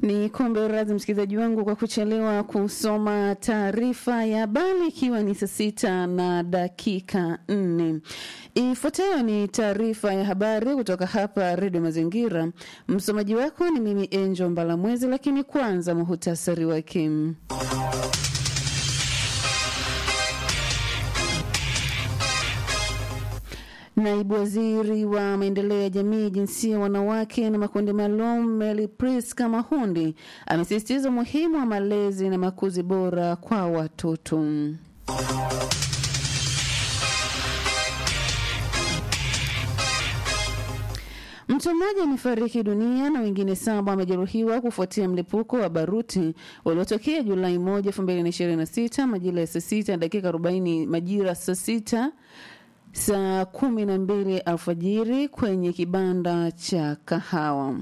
Ni kombe radhi msikilizaji wangu kwa kuchelewa kusoma taarifa ya habari, ikiwa ni saa sita na dakika nne. Ifuatayo ni taarifa ya habari kutoka hapa Redio Mazingira. Msomaji wako ni mimi Angel Mbalamwezi, lakini kwanza muhutasari wake. Naibu waziri wa maendeleo ya jamii, jinsia, wanawake na makundi maalum Mary Priska Mahundi amesisitiza umuhimu wa malezi na makuzi bora kwa watoto. Mtu mmoja amefariki dunia na wengine saba wamejeruhiwa kufuatia mlipuko wa baruti uliotokea Julai moja elfu mbili na ishirini na sita majira ya saa sita dakika arobaini majira saa sita saa kumi na mbili alfajiri kwenye kibanda cha kahawa.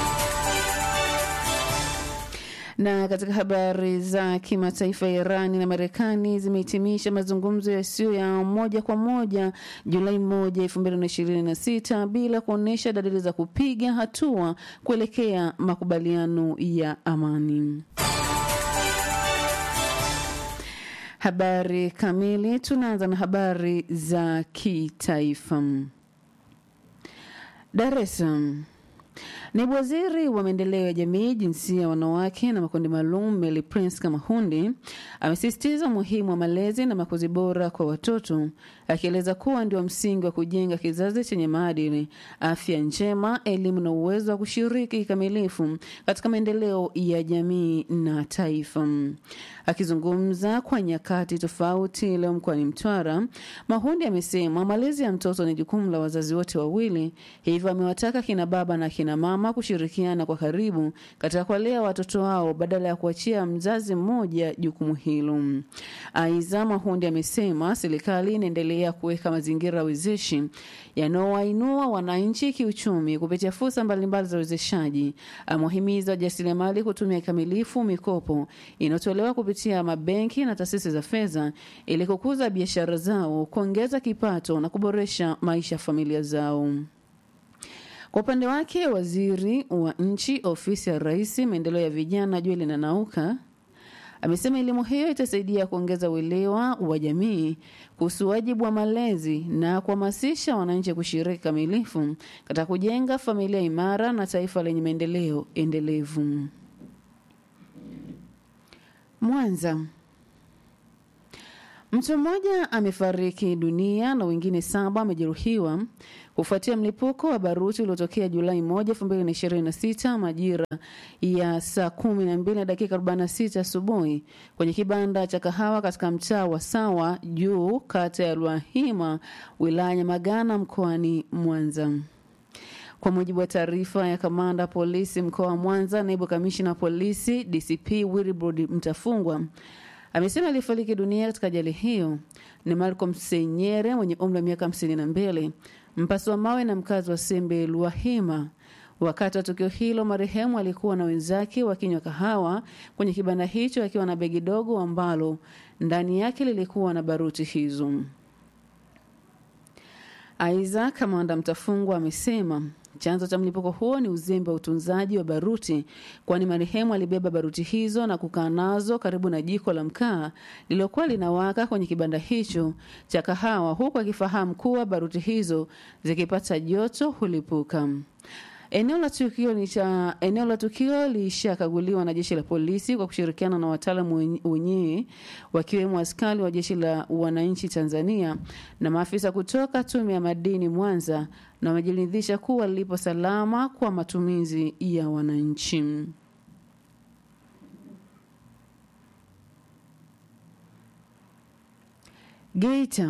Na katika habari za kimataifa, Irani na Marekani zimehitimisha mazungumzo yasiyo ya moja kwa moja Julai moja elfu mbili na ishirini na sita bila kuonyesha dalili za kupiga hatua kuelekea makubaliano ya amani. Habari kamili. Tunaanza na habari za kitaifa. Dar es Salaam. Naibu waziri wa maendeleo ya jamii, jinsia ya wanawake na makundi maalum Mary Prince Mahundi amesisitiza umuhimu wa malezi na makuzi bora kwa watoto, akieleza kuwa ndio msingi wa kujenga kizazi chenye maadili, afya njema, elimu na uwezo wa kushiriki kikamilifu katika maendeleo ya jamii na taifa. Akizungumza kwa nyakati tofauti leo mkoani Mtwara, Mahundi amesema malezi ya mtoto ni jukumu la wazazi wote wawili, hivyo amewataka kina baba na kina mama kushirikiana kwa karibu katika kuwalea watoto wao badala ya kuachia mzazi mmoja jukumu hilo. Aidha, Mahundi amesema serikali inaendelea kuweka mazingira wezeshi yanayowainua wananchi kiuchumi kupitia fursa mbalimbali za uwezeshaji. Amewahimiza wajasiriamali kutumia kikamilifu mikopo inayotolewa kupitia mabenki na taasisi za fedha ili kukuza biashara zao, kuongeza kipato na kuboresha maisha ya familia zao. Kwa upande wake, waziri wa nchi ofisi ya rais maendeleo ya vijana Joel Nanauka amesema elimu hiyo itasaidia kuongeza uelewa wa jamii kuhusu wajibu wa malezi na kuhamasisha wananchi kushiriki kamilifu katika kujenga familia imara na taifa lenye maendeleo endelevu. Mwanza. Mtu mmoja amefariki dunia na wengine saba wamejeruhiwa kufuatia mlipuko wa baruti uliotokea Julai moja elfu mbili na ishirini na sita majira ya saa kumi na mbili na dakika arobaini na sita asubuhi kwenye kibanda cha kahawa katika mtaa wa Sawa Juu, kata ya Lwahima, wilaya Nyamagana, mkoani Mwanza. Kwa mujibu wa taarifa ya kamanda polisi mkoa wa Mwanza, naibu kamishina wa polisi DCP Wilbrod Mtafungwa amesema aliyefariki dunia katika ajali hiyo ni Malcolm Senyere mwenye umri wa miaka hamsini na mbili, mpasi wa mawe na mkazi wa Sembe Luahima. Wakati wa tukio hilo, marehemu alikuwa na wenzake wakinywa kahawa kwenye kibanda hicho akiwa na begi dogo ambalo ndani yake lilikuwa na baruti hizo. Aidha, kamanda Mtafungwa amesema chanzo cha mlipuko huo ni uzembe wa utunzaji wa baruti, kwani marehemu alibeba baruti hizo na kukaa nazo karibu na jiko la mkaa lililokuwa linawaka kwenye kibanda hicho cha kahawa, huku akifahamu kuwa baruti hizo zikipata joto hulipuka. Eneo la tukio ni cha eneo la tukio lishakaguliwa na jeshi la polisi kwa kushirikiana na wataalamu wenyewe wakiwemo askari wa jeshi la wananchi Tanzania na maafisa kutoka tume ya madini Mwanza, na wamejiridhisha kuwa lilipo salama kwa matumizi ya wananchi. Geita.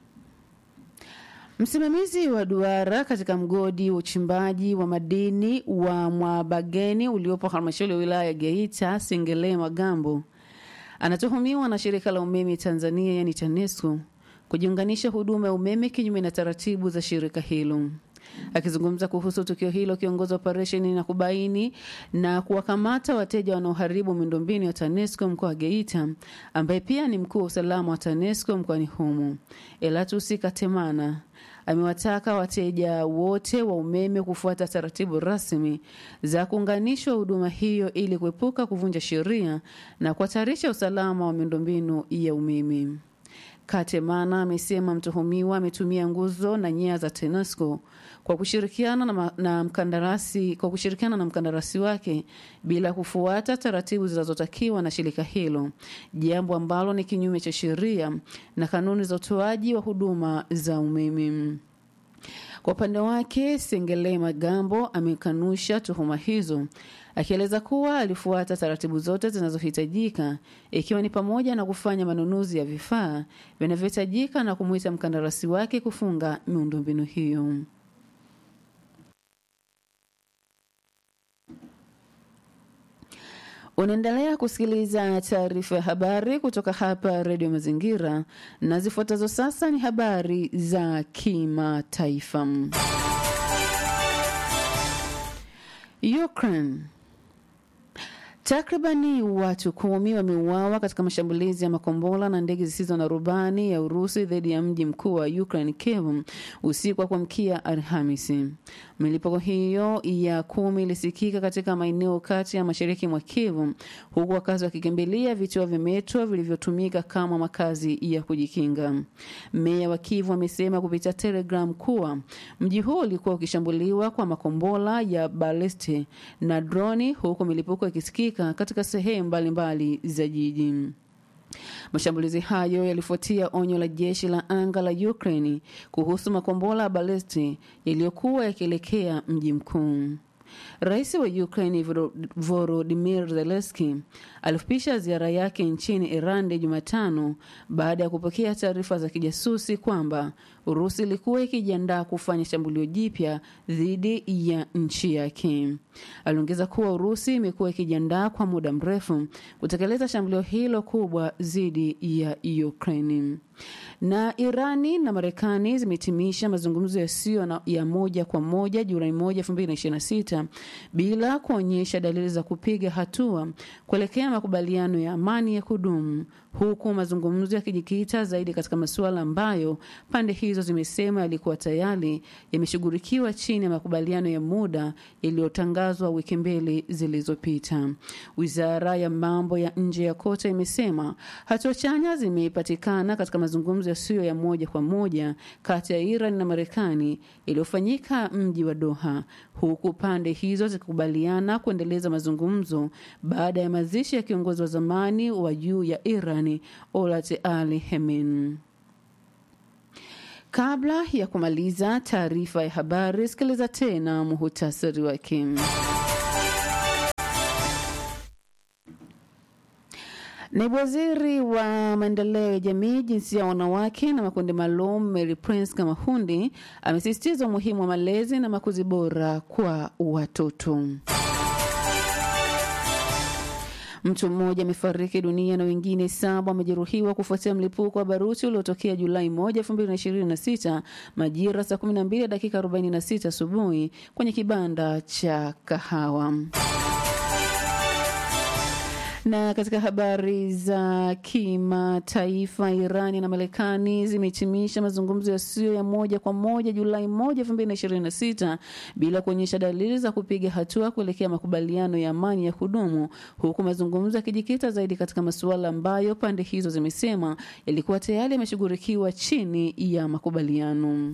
Msimamizi wa duara katika mgodi wa uchimbaji wa madini wa Mwabageni uliopo halmashauri ya wilaya ya Geita, Singele Magambo, anatuhumiwa na shirika la umeme Tanzania yani TANESCO kujiunganisha huduma ya umeme kinyume na taratibu za shirika hilo. Akizungumza kuhusu tukio hilo, kiongozi wa operesheni na kubaini na kuwakamata wateja wanaoharibu miundombinu ya TANESCO mkoa wa Geita, ambaye pia ni mkuu wa usalama wa TANESCO mkoani humo, Elatusi Katemana amewataka wateja wote wa umeme kufuata taratibu rasmi za kuunganishwa huduma hiyo ili kuepuka kuvunja sheria na kuhatarisha usalama wa miundombinu ya umeme. Katemana amesema mtuhumiwa ametumia nguzo na nyaya za TANESCO kwa kushirikiana na, na mkandarasi kwa kushirikiana na mkandarasi wake bila kufuata taratibu zinazotakiwa na shirika hilo, jambo ambalo ni kinyume cha sheria na kanuni za utoaji wa huduma za umeme. Kwa upande wake, Sengele Magambo amekanusha tuhuma hizo akieleza kuwa alifuata taratibu zote zinazohitajika ikiwa ni pamoja na kufanya manunuzi ya vifaa vinavyohitajika na kumwita mkandarasi wake kufunga miundombinu hiyo. Unaendelea kusikiliza taarifa ya habari kutoka hapa Redio Mazingira, na zifuatazo sasa ni habari za kimataifa. Ukraine. Takribani watu kumi wameuawa katika mashambulizi ya makombola na ndege zisizo na rubani ya Urusi dhidi ya mji mkuu wa Ukraine, Kiev, usiku wa kuamkia Alhamisi. Milipuko hiyo ya kumi ilisikika katika maeneo kati ya mashariki mwa Kiev, huku wakazi wakikimbilia vituo vya metro vilivyotumika kama makazi ya kujikinga. Meya wa Kiev amesema kupitia Telegram kuwa mji huo ulikuwa ukishambuliwa kwa makombola ya balisti na droni, huku milipuko ikisikika katika sehemu mbalimbali za jiji. Mashambulizi hayo yalifuatia onyo la jeshi la anga la Ukraine kuhusu makombola ya balisti yaliyokuwa yakielekea mji mkuu. Rais wa Ukraine Volodymyr Zelensky alifupisha ziara yake nchini Iran Jumatano baada ya kupokea taarifa za kijasusi kwamba Urusi ilikuwa ikijiandaa kufanya shambulio jipya dhidi ya nchi yake. Aliongeza kuwa Urusi imekuwa ikijiandaa kwa muda mrefu kutekeleza shambulio hilo kubwa dhidi ya Ukraine. Na Irani na Marekani zimehitimisha mazungumzo yasiyo ya moja kwa moja Julai moja elfu mbili na ishirini na sita bila kuonyesha dalili za kupiga hatua kuelekea makubaliano ya amani ya kudumu huku mazungumzo yakijikita zaidi katika masuala ambayo pande hizo zimesema yalikuwa tayari yameshughulikiwa chini ya makubaliano ya muda yaliyotangazwa wiki mbili zilizopita. Wizara ya mambo ya nje ya Kota imesema hatua chanya zimepatikana katika mazungumzo yasiyo ya moja kwa moja kati ya Iran na Marekani yaliyofanyika mji wa Doha, huku pande hizo zikikubaliana kuendeleza mazungumzo baada ya mazishi ya kiongozi wa zamani wa juu ya Iran Olat Ali Hemen. Kabla ya kumaliza taarifa ya habari, sikiliza tena muhutasari wake. Naibu waziri wa maendeleo ya jamii, jinsia ya wanawake na makundi maalum Mary Prince Kamahundi amesisitiza umuhimu wa malezi na makuzi bora kwa watoto. Mtu mmoja amefariki dunia na wengine saba wamejeruhiwa kufuatia mlipuko wa baruti uliotokea Julai moja elfu mbili na ishirini na sita majira saa kumi na mbili dakika arobaini na sita asubuhi kwenye kibanda cha kahawa. Na katika habari za kimataifa, Irani na Marekani zimehitimisha mazungumzo yasiyo ya moja kwa moja Julai moja elfu mbili na ishirini na sita bila kuonyesha dalili za kupiga hatua kuelekea makubaliano ya amani ya kudumu, huku mazungumzo yakijikita zaidi katika masuala ambayo pande hizo zimesema yalikuwa tayari yameshughulikiwa chini ya makubaliano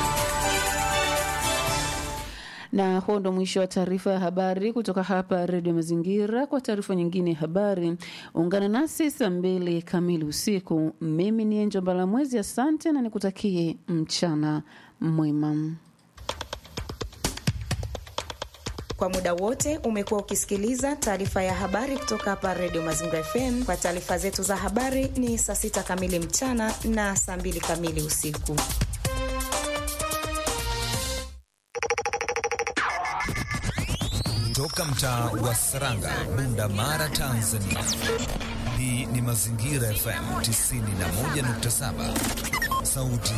na huo ndo mwisho wa taarifa ya habari kutoka hapa Redio Mazingira. Kwa taarifa nyingine ya habari, ungana nasi saa mbili kamili usiku. Mimi ni Enjo Mbalamwezi, asante na nikutakie mchana mwema. Kwa muda wote umekuwa ukisikiliza taarifa ya habari kutoka hapa Redio Mazingira FM. Kwa taarifa zetu za habari ni saa sita kamili mchana na saa mbili kamili usiku. Toka mtaa wa Saranga, Bunda Mara, Tanzania. Hii ni Mazingira FM 91.7, sauti